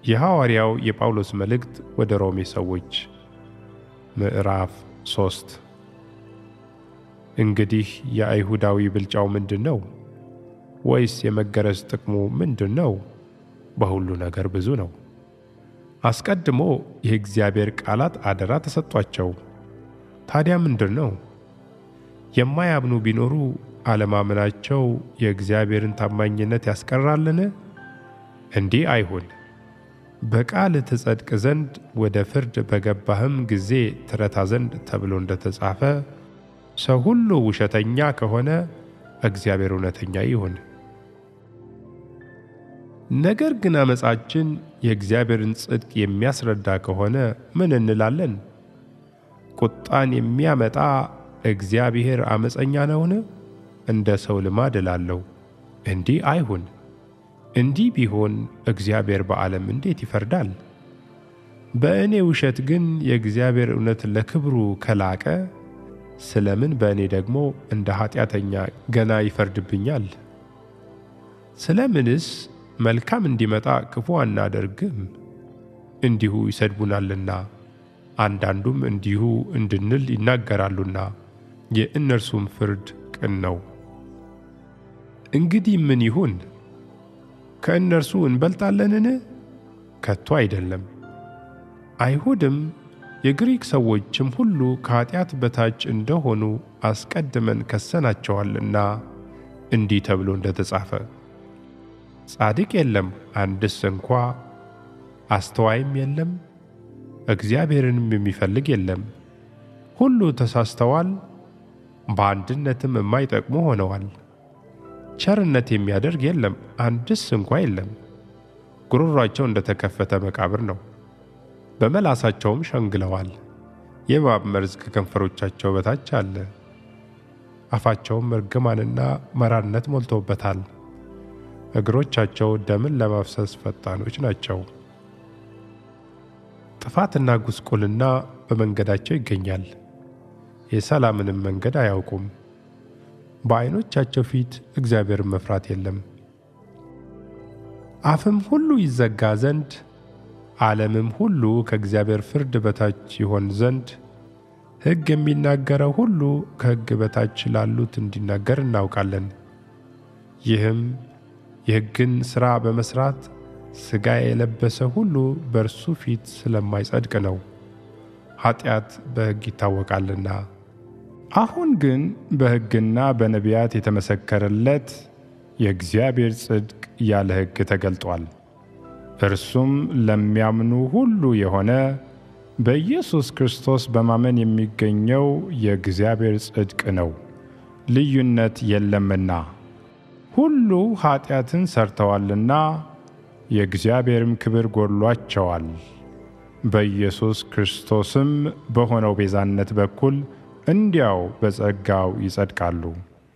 የሐዋርያው የጳውሎስ መልእክት ወደ ሮሜ ሰዎች ምዕራፍ ሶስት እንግዲህ የአይሁዳዊ ብልጫው ምንድን ነው? ወይስ የመገረዝ ጥቅሙ ምንድን ነው? በሁሉ ነገር ብዙ ነው። አስቀድሞ የእግዚአብሔር ቃላት አደራ ተሰጧቸው። ታዲያ ምንድን ነው? የማያምኑ ቢኖሩ አለማመናቸው የእግዚአብሔርን ታማኝነት ያስቀራልን? እንዲህ አይሁን። በቃል ትጸድቅ ዘንድ ወደ ፍርድ በገባህም ጊዜ ትረታ ዘንድ ተብሎ እንደተጻፈ ሰው ሁሉ ውሸተኛ ከሆነ እግዚአብሔር እውነተኛ ይሁን። ነገር ግን አመፃችን የእግዚአብሔርን ጽድቅ የሚያስረዳ ከሆነ ምን እንላለን? ቁጣን የሚያመጣ እግዚአብሔር አመፀኛ ነውን? እንደ ሰው ልማድ እላለሁ። እንዲህ አይሁን። እንዲህ ቢሆን እግዚአብሔር በዓለም እንዴት ይፈርዳል? በእኔ ውሸት ግን የእግዚአብሔር እውነት ለክብሩ ከላቀ ስለምን በእኔ ደግሞ እንደ ኃጢአተኛ ገና ይፈርድብኛል? ስለምንስ መልካም እንዲመጣ ክፉ አናደርግም? እንዲሁ ይሰድቡናልና፣ አንዳንዱም እንዲሁ እንድንል ይናገራሉና፣ የእነርሱም ፍርድ ቅን ነው። እንግዲህ ምን ይሁን? ከእነርሱ እንበልጣለንን? ከቶ አይደለም። አይሁድም የግሪክ ሰዎችም ሁሉ ከኃጢአት በታች እንደሆኑ አስቀድመን ከሰናቸዋልና እንዲህ ተብሎ እንደተጻፈ ጻድቅ የለም አንድስ እንኳ፣ አስተዋይም የለም፣ እግዚአብሔርንም የሚፈልግ የለም። ሁሉ ተሳስተዋል፣ በአንድነትም የማይጠቅሙ ሆነዋል። ቸርነት የሚያደርግ የለም አንድስ እንኳ የለም። ጉሮሯቸው እንደተከፈተ መቃብር ነው፣ በመላሳቸውም ሸንግለዋል። የእባብ መርዝ ከከንፈሮቻቸው በታች አለ፣ አፋቸውም እርግማንና መራርነት ሞልቶበታል። እግሮቻቸው ደምን ለማፍሰስ ፈጣኖች ናቸው። ጥፋትና ጉስቁልና በመንገዳቸው ይገኛል፣ የሰላምንም መንገድ አያውቁም። በዓይኖቻቸው ፊት እግዚአብሔርን መፍራት የለም። አፍም ሁሉ ይዘጋ ዘንድ ዓለምም ሁሉ ከእግዚአብሔር ፍርድ በታች ይሆን ዘንድ ሕግ የሚናገረው ሁሉ ከሕግ በታች ላሉት እንዲናገር እናውቃለን። ይህም የሕግን ሥራ በመሥራት ሥጋ የለበሰ ሁሉ በእርሱ ፊት ስለማይጸድቅ ነው፣ ኀጢአት በሕግ ይታወቃልና። አሁን ግን በሕግና በነቢያት የተመሰከረለት የእግዚአብሔር ጽድቅ ያለ ሕግ ተገልጧል። እርሱም ለሚያምኑ ሁሉ የሆነ በኢየሱስ ክርስቶስ በማመን የሚገኘው የእግዚአብሔር ጽድቅ ነው፣ ልዩነት የለምና። ሁሉ ኀጢአትን ሰርተዋልና የእግዚአብሔርም ክብር ጎድሏቸዋል። በኢየሱስ ክርስቶስም በሆነው ቤዛነት በኩል እንዲያው በጸጋው ይጸድቃሉ።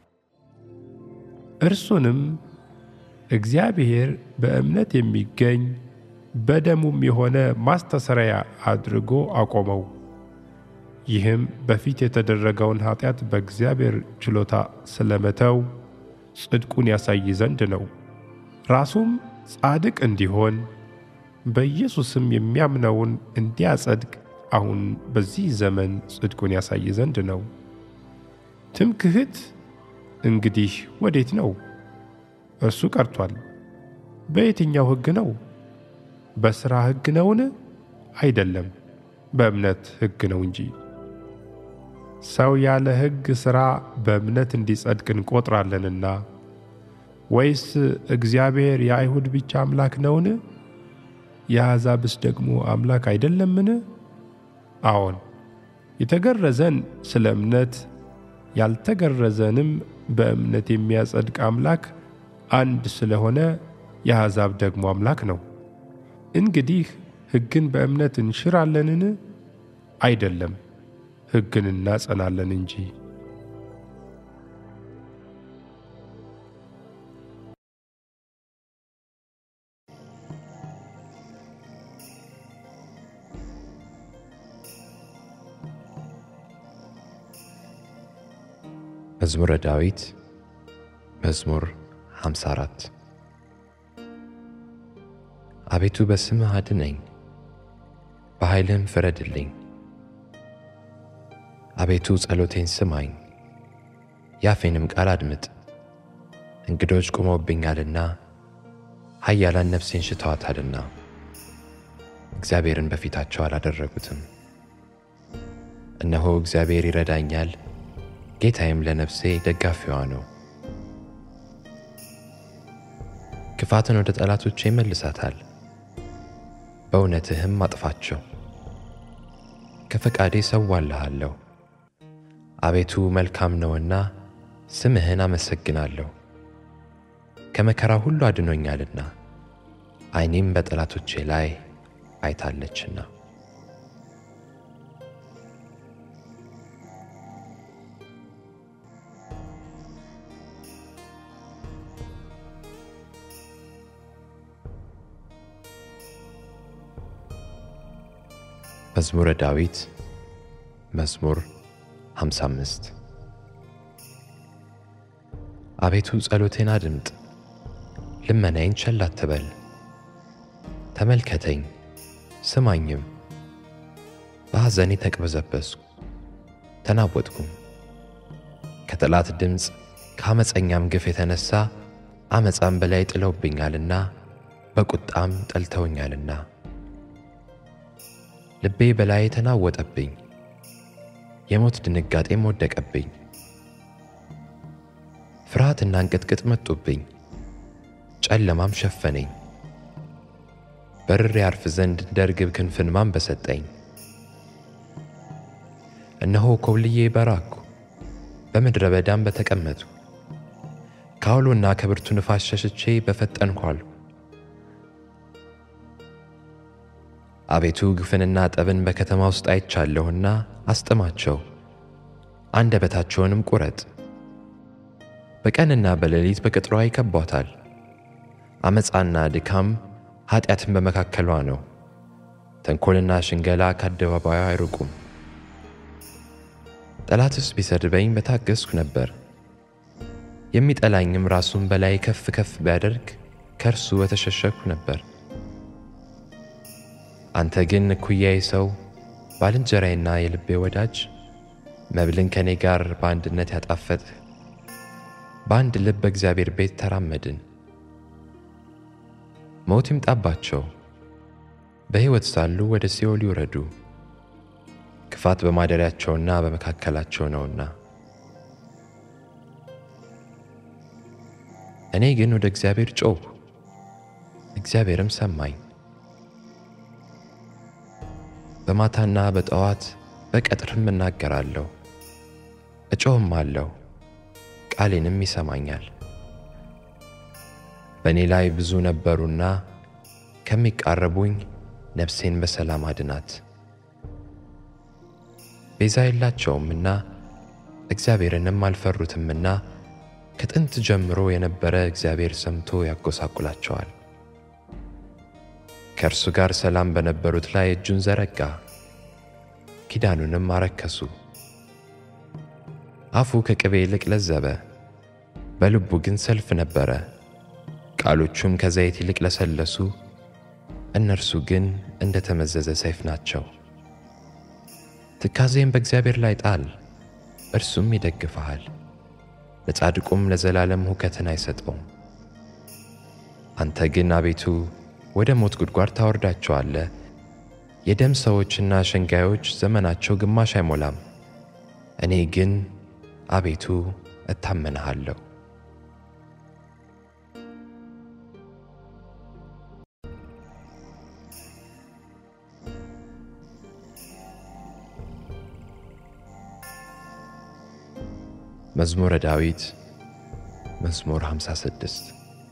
እርሱንም እግዚአብሔር በእምነት የሚገኝ በደሙም የሆነ ማስተሰሪያ አድርጎ አቆመው። ይህም በፊት የተደረገውን ኃጢአት በእግዚአብሔር ችሎታ ስለመተው ጽድቁን ያሳይ ዘንድ ነው። ራሱም ጻድቅ እንዲሆን በኢየሱስም የሚያምነውን እንዲያጸድቅ አሁን በዚህ ዘመን ጽድቁን ያሳይ ዘንድ ነው። ትምክህት እንግዲህ ወዴት ነው? እርሱ ቀርቷል። በየትኛው ሕግ ነው? በሥራ ሕግ ነውን? አይደለም፣ በእምነት ሕግ ነው እንጂ። ሰው ያለ ሕግ ሥራ በእምነት እንዲጸድቅ እንቆጥራለንና። ወይስ እግዚአብሔር የአይሁድ ብቻ አምላክ ነውን? የአሕዛብስ ደግሞ አምላክ አይደለምን? አዎን፣ የተገረዘን ስለ እምነት ያልተገረዘንም በእምነት የሚያጸድቅ አምላክ አንድ ስለሆነ የአሕዛብ ደግሞ አምላክ ነው። እንግዲህ ሕግን በእምነት እንሽራለንን? አይደለም፣ ሕግን እናጸናለን እንጂ። መዝሙረ ዳዊት መዝሙር 54 አቤቱ በስምህ አድነኝ፣ በኃይልህም ፍረድልኝ። አቤቱ ጸሎቴን ስማኝ፣ የአፌንም ቃል አድምጥ። እንግዶች ቆመውብኛልና ኃያላን ነፍሴን ሽተዋታልና እግዚአብሔርን በፊታቸው አላደረጉትም። እነሆ እግዚአብሔር ይረዳኛል፣ ጌታዬም ለነፍሴ ደጋፊዋ ነው። ክፋትን ወደ ጠላቶቼ ይመልሳታል፣ በእውነትህም አጥፋቸው። ከፈቃዴ ሰዋልሃለሁ፣ አቤቱ መልካም ነውና ስምህን አመሰግናለሁ። ከመከራ ሁሉ አድኖኛልና ዓይኔም በጠላቶቼ ላይ አይታለችና። መዝሙረ ዳዊት መዝሙር 55 አቤቱ ጸሎቴን አድምጥ፣ ልመናዬን ቸል አትበል። ተመልከተኝ ስማኝም። በሐዘኔ ተቅበዘበዝኩ ተናወጥኩም። ከጠላት ድምፅ ከአመፀኛም ግፍ የተነሣ አመፃም በላይ ጥለውብኛልና በቁጣም ጠልተውኛልና ልቤ በላይ ተናወጠብኝ፣ የሞት ድንጋጤም ወደቀብኝ። ፍርሃትና እንቅጥቅጥ መጡብኝ፣ ጨለማም ሸፈነኝ። በርሬ ያርፍ ዘንድ እንደ ርግብ ክንፍን ማን በሰጠኝ? እነሆ ኮብልዬ በራኩ፣ በምድረ በዳም በተቀመጡ። ከአውሎና ከብርቱ ንፋስ ሸሽቼ በፈጠንኩ አልሁ። አቤቱ ግፍንና ጠብን በከተማ ውስጥ አይቻለሁና አስጥማቸው፣ አንደበታቸውንም ቁረጥ። በቀንና በሌሊት በቅጥሯ ይከቧታል። ዓመፃና ድካም ኀጢአትን በመካከሏ ነው። ተንኰልና ሽንገላ ከአደባባዩ አይርቁም። ጠላትስ ቢሰድበኝ በታገሥኩ ነበር። የሚጠላኝም ራሱን በላይ ከፍ ከፍ ቢያደርግ ከእርሱ በተሸሸግሁ ነበር። አንተ ግን እኩያዬ ሰው፣ ባልንጀራዬና የልቤ ወዳጅ፣ መብልን ከእኔ ጋር በአንድነት ያጣፈጥህ፣ በአንድ ልብ በእግዚአብሔር ቤት ተራመድን። ሞት ይምጣባቸው፣ በሕይወት ሳሉ ወደ ሲኦል ይውረዱ፣ ክፋት በማደሪያቸውና በመካከላቸው ነውና። እኔ ግን ወደ እግዚአብሔር ጮኽሁ፣ እግዚአብሔርም ሰማኝ። በማታና በጠዋት በቀትርም እናገራለሁ፣ እጮህም አለሁ፣ ቃሌንም ይሰማኛል። በእኔ ላይ ብዙ ነበሩና ከሚቃረቡኝ ነፍሴን በሰላም አድናት። ቤዛ የላቸውምና እግዚአብሔርንም አልፈሩትምና ከጥንት ጀምሮ የነበረ እግዚአብሔር ሰምቶ ያጎሳቁላቸዋል። ከእርሱ ጋር ሰላም በነበሩት ላይ እጁን ዘረጋ፣ ኪዳኑንም አረከሱ። አፉ ከቅቤ ይልቅ ለዘበ፣ በልቡ ግን ሰልፍ ነበረ። ቃሎቹም ከዘይት ይልቅ ለሰለሱ፣ እነርሱ ግን እንደ ተመዘዘ ሰይፍ ናቸው። ትካዜም በእግዚአብሔር ላይ ጣል፣ እርሱም ይደግፍሃል። ለጻድቁም ለዘላለም ሁከትን አይሰጠውም። አንተ ግን አቤቱ ወደ ሞት ጉድጓድ ታወርዳቸዋለህ። የደም ሰዎችና ሸንጋዮች ዘመናቸው ግማሽ አይሞላም። እኔ ግን አቤቱ እታመንሃለሁ። መዝሙረ ዳዊት መዝሙር 56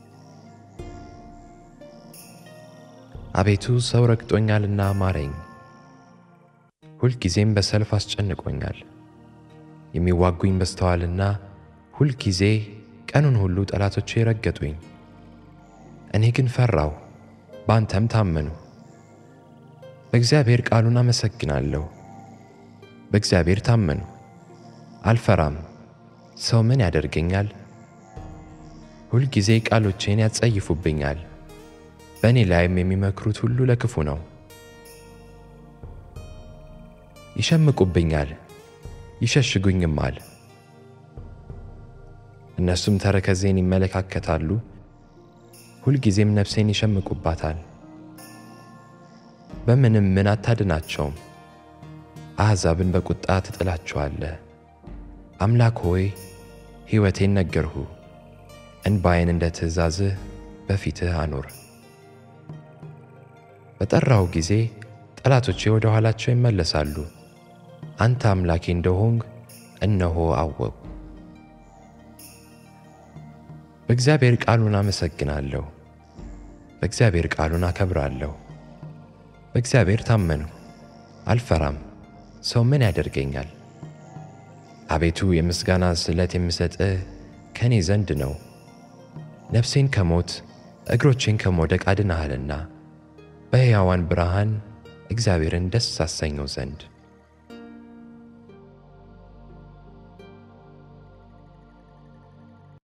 አቤቱ ሰው ረግጦኛልና ማረኝ፣ ሁልጊዜም በሰልፍ አስጨንቆኛል። የሚዋጉኝ በዝተዋልና ሁልጊዜ ቀኑን ሁሉ ጠላቶቼ ረገጡኝ። እኔ ግን ፈራሁ፣ በአንተም ታመኑ። በእግዚአብሔር ቃሉን አመሰግናለሁ። በእግዚአብሔር ታመኑ፣ አልፈራም። ሰው ምን ያደርገኛል? ሁልጊዜ ቃሎቼን ያጸይፉብኛል። በእኔ ላይም የሚመክሩት ሁሉ ለክፉ ነው። ይሸምቁብኛል፣ ይሸሽጉኝማል። እነሱም ተረከዜን ይመለካከታሉ፣ ሁልጊዜም ነፍሴን ይሸምቁባታል። በምንም ምን አታድናቸውም። አሕዛብን በቁጣ ትጥላቸዋለህ። አምላክ ሆይ ሕይወቴን ነገርሁ፣ እንባዬን እንደ ትእዛዝህ በፊትህ አኑር። በጠራሁ ጊዜ ጠላቶቼ ወደ ኋላቸው ይመለሳሉ። አንተ አምላኬ እንደሆንክ እነሆ አወቁ። በእግዚአብሔር ቃሉን አመሰግናለሁ፣ በእግዚአብሔር ቃሉን አከብራለሁ። በእግዚአብሔር ታመንሁ፣ አልፈራም። ሰው ምን ያደርገኛል? አቤቱ የምስጋና ስለት የምሰጥህ ከእኔ ዘንድ ነው። ነፍሴን ከሞት እግሮቼን ከመውደቅ አድነሃልና በሕያዋን ብርሃን እግዚአብሔርን ደስ አሰኘው ዘንድ